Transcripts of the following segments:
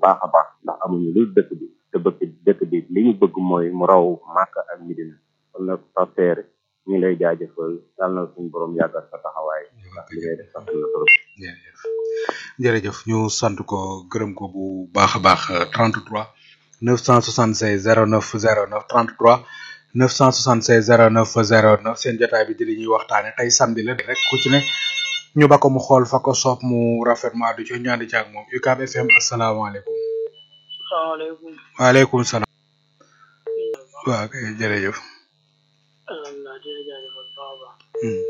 baax a baax ndax amuñu lu dëkk bi te bëgg dëkk bi li ñu bëgg mooy mu raw Màkka ak Medina kon nag partenaire ñu ngi lay jaajëfal yàlla na suñu borom yàggal sa taxawaay ndax li ngay def sax na trop jërëjëf jërëjëf ñu sant ko gërëm ko bu baax a baax 33 976 09 09 33 976 09 09 seen jotaay bi di li ñuy waxtaane tey samedi la rek ku ci ne ñu ba ko mu xool fa ko soob mu rafet ma du ci ñaandi ci ak moom UCAB FM asalaamaaleykum salaamaaleykum waaleykum salaam waaw kay jërëjëf alhamdulilah di la jaajëfal bu baax a baax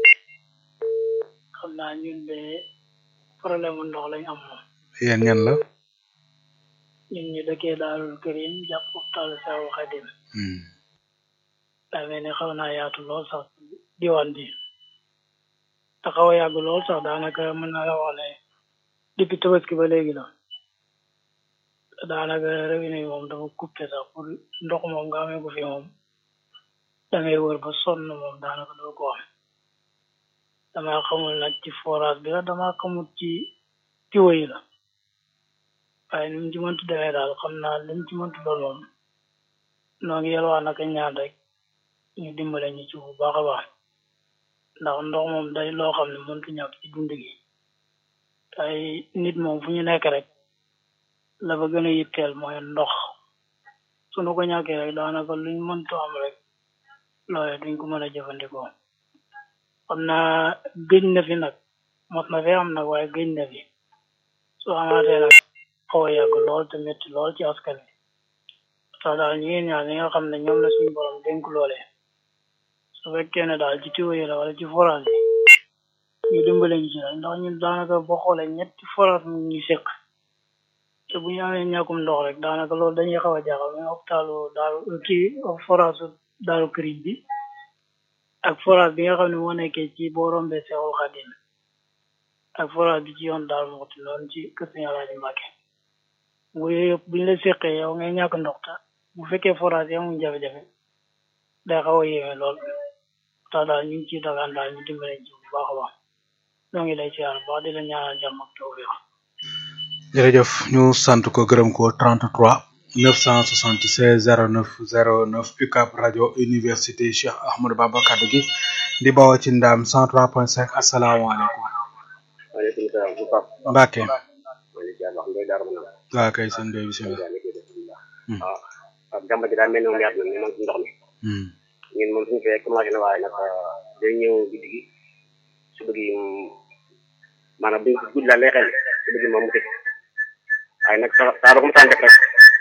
xam naa ñun de problème mu ndox lañ am moom yéen ñan la ñun ñu dëkkee Daarul Karim jàpp hôpital Seexul Xadim daa mel ni xaw naa yaatu lool sax diwaan bi te xaw a yàgg lool sax daanaka mën naa la wax ne depuis tabaski ba léegi la daanaka robinet yi moom dafa coupé sax pour ndox moom nga amee ko fi moom da ngay wër ba sonn moom daanaka doo ko am dama xamul nag ci forage bi la dama xamul ci tiwo yi la waaye ni mu ci mëntu demee daal xam naa li mu ci mëntu doon moom noo ngi yelwaa naka ñaan rek ñu dimbale ñu ci bu baax a baax ndax ndox moom day loo xam ne mëntu ñàkk ci dund gi tay nit moom fu ñu nekk rek la fa gën a yitteel mooy ndox sunu ko ñàkkee rek daanaka luñ mëntu am rek loolee duñ ko mën a jëfandikoo xam naa gëj na fi nag mos na fi am nag waaye gëj na fi soo amaatee nag xaw a yàgg lool te métti lool ci askan wi sax daal ñu ngi ñaan ñi nga xam ne ñoom la suñu borom dénk loolee su fekkee ne daal ci tiwo yi la wala ci forage yi ñu dimbale ñu ci rek ndax ñun daanaka boo xoolee ñetti forage mu ñu seq te bu ñu amee ñàkkum ndox rek daanaka loolu dañuy xaw a jaaxal mais hôpitalu daaru kii forage daaru këriñ bi ak forage bi nga xam ne moo nekkee ci boo rombee Seexul Xadim ak forage bi ci yoon daal moxti noonu ci kër Sëñ Alaaji Mbàkke bu yëpp bu ñu la seqee yow ngay ñàkk ndox ta bu fekkee forage yi amuñ jafe-jafe day xaw a yéeme lool tax daal ñu ngi ciy dagaan daal ñu dimbale ci bu baax a baax ñoo ngi lay siyaar bu baax di la ñaanal jàmm ak tawfiq jërëjëf ñu sant ko gërëm ko 33 976 09 09 UCAB rajo université Cheikh Ahmadou Bamba kaddu gi di bawoo ci ndam 103.5 asalaamaaleykum. waaleykum salaam bu baax. Mbacke. maa ngi lay wax Ndoye Darou Manane. waaw kay sëñ Ndoye bisimilah. waaw waaw jàmbat gi daal mel ni moom yaatu na mais man ci ndox mi. ñun moom suñu fee commencé na waaye nag day ñëw guddi gi suba gi maanaam bu guddi daal lay xel suba gi moom mu tëj waaye nag saa saa ba ko mu tànn def rek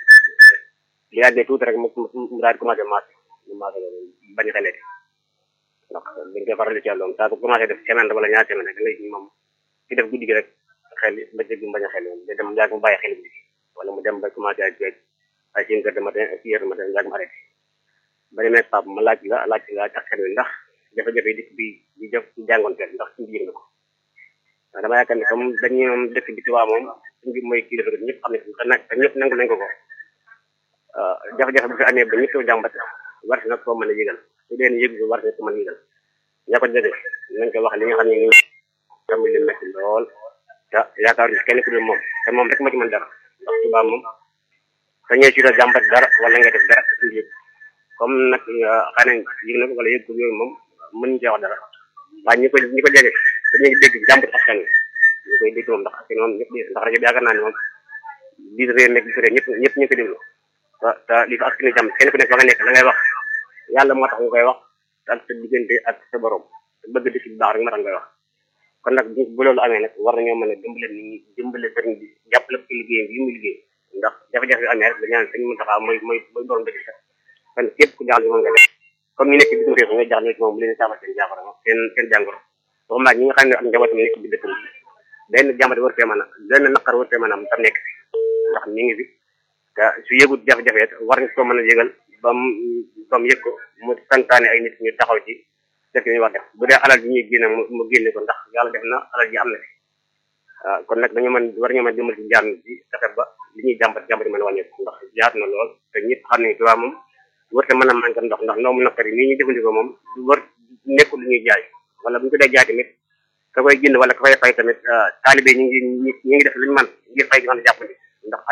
bu yàggee tuuti rek mu mu daal di commencé maas mu maas bañ a xelee ndax dañ koy faral di ci àlloon saa bu commencé def semaine wala ñaar semaine rek da ngay moom ci def guddi gi rek xel bëccëg bi mu bañ a xel day dem yàgg mu bàyyi xel bi wala mu dem ba commencé ay ay ay cinq heures de matin ak six heures de matin yàgg mu arrêté ba demee Pape ma laaj la laaj la ak xel wi ndax jafe-jafe yi dëkk bi di def ci jàngonteel ndax suñu yëg na ko waaw dama yaakaar ne comme dañuy moom dëkk bi ci waa moom suñu bi mooy kii dafa ñëpp xam ne te nag te ñëpp nangu nañ ko ko jafe-jafe bu fi amee ba ñëpp jàmbat war na ko mën a yëgal su dee yëg bi war na ko mën a yëgal ña ko jege nañ ko wax li nga xam ne ñu tamit li métti lool te yaakaar ni kenn ku dul moom te moom rek ma ci mën dara ndax tubaab moom sa ñëw ci la jàmbat dara wala nga def dara te suñu yëg comme nag xanaa yëg na ko wala yëg ko yooyu moom mënuñ cee wax dara waaye ñi ko ñi ko jege dañuy dégg jàmbat askan wi ñu koy dégg moom ndax askan moom ñëpp ndax rajo bi yaakaar naa ne moom biir réew nekk biir réew ñëpp ñëpp ñu ko déglu te te li fa askan wi jàmm kenn ku nekk fa nga nekk la ngay wax yàlla moo tax nga koy wax ak sa diggante ak sa borom bëgg dëkk bi baax rek moo tax ngay wax kon nag bu loolu amee nag war nañoo mën a dimbale nit ñi dimbale sëriñ bi jàppale ko ci liggéeyam bi mu liggéey ndax jafe-jafe bi amee rek dañu naan sëñ Mountakha mooy mooy mooy borom dëkk sax kon képp ku jaaxle moom nga def comme ñu nekk bitim réew nga jaaxle ci moom bu leen saafara seen jàngoro seen seen jàngoro waxuma ñi nga xam ne ak njabootam nekk bi dëkk bi benn jàmbat war fee mën a benn naqar war fee mën a am tam nekk fi ndax mi ngi fi te su yëgut jafe-jafe war nga ko mën a yëgal ba mu ba mu yëg ko mu santaane ay nit ñu taxaw ci def li ñuy wax def bu dee alal ji ñuy génne mu génne ko ndax yàlla def na alal ji am na fi waaw kon nag dañu mën war ñu mën dimbali ci jàmm bi fexe ba li ñuy jàmbat jàmbat mën a wàññeeku ndax yaatu na lool te ñëpp xam ne tubaab moom wërte mën a manqué ndox ndax ndox mu naqari nii ñuy jëfandikoo moom du wër nekkul lu ñuy jaay wala bu ñu ko dee jaay tamit ka koy jënd wala ka koy fay tamit taalibe ñu ngi ñu ngi def lu ñu mën ngir fay gi mën a jàppandi ndax